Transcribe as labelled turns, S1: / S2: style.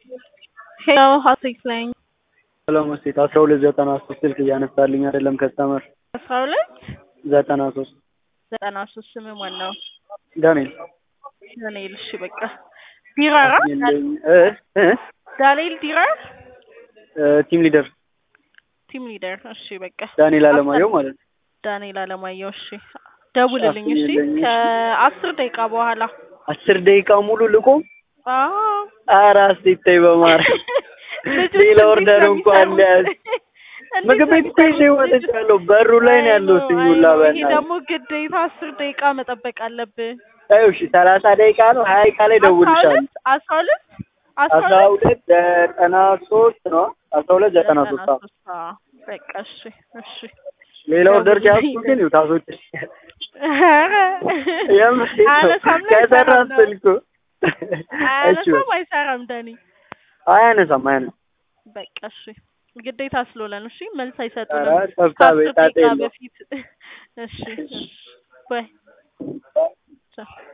S1: ሄሎ ሀሴት ነኝ።
S2: ሰላም ሴት አስራ ሁለት ዘጠና ሶስት ስልክ እያነሳልኝ አይደለም ከስተመር
S1: አስራ ሁለት
S2: ዘጠና ሶስት
S1: ዘጠና ሶስት ስም ማን ነው?
S2: ዳንኤል
S1: ዳንኤል። እሺ በቃ ዲራራ
S2: የለኝ እ እ
S1: ዳንኤል ዲራር
S2: እ ቲም ሊደር
S1: ቲም ሊደር። እሺ በቃ
S2: ዳንኤል አለማየሁ ማለት ነው።
S1: ዳንኤል አለማየሁ። እሺ ደውልልኝ። እሺ
S2: አስይልኝ።
S1: ከአስር ደቂቃ በኋላ
S2: አስር ደቂቃ ሙሉ ልቆም?
S1: አዎ
S2: ኧረ አስቴታይ በማርያም
S1: ልጆች
S2: ሌላ
S1: እንዴት
S2: ኦርደር
S1: ነው
S2: እንኳን
S1: የሚሰሩት?
S2: ሊያዝ
S1: እንዴት
S2: ምግብ
S1: ነው
S2: ቤት እኮ ይዤ
S1: የሚሰሩት?
S2: ወጥቻለሁ። በሩ ላይ ነው ያለው
S1: አይ
S2: ስኙላ
S1: ነው፣ ይሄ
S2: በእናትህ
S1: ደግሞ ግዴታ አስር ደቂቃ መጠበቅ አለብህ።
S2: አይ እሺ ሰላሳ ደቂቃ ነው ሀያ ደቂቃ ላይ
S1: አስራ
S2: ደውልልሻለሁ።
S1: ሁለት አስራ ሁለት አስራ
S2: አስራ
S1: ሁለት
S2: ሁለት ዘጠና ሶስት ነው አስራ ሁለት ዘጠና ሶስት አዎ።
S1: ሶስት አዎ። በቃ እሺ እሺ
S2: ሌላ ኦርደር
S1: ደውልልኝ።
S2: ሲያስኩ ግን ይኸው ታሶች
S1: ኧረ
S2: የምር
S1: አያነሳም ነው
S2: ከሰራ
S1: አይሰራም ነው?
S2: ስልኩ እሺ
S1: አያነሳም አይሰራም ዳኒ
S2: አያነሳም አያነሳም
S1: በቃ እሺ ግዴታ ስለሆነ ነው እሺ መልስ
S2: ኧረ
S1: አይሰጡንም
S2: ጠፍታ
S1: ከአስር
S2: ቤት ጣጣ
S1: ደቂቃ
S2: የለውም
S1: በፊት እሺ እሺ ባይ ቻው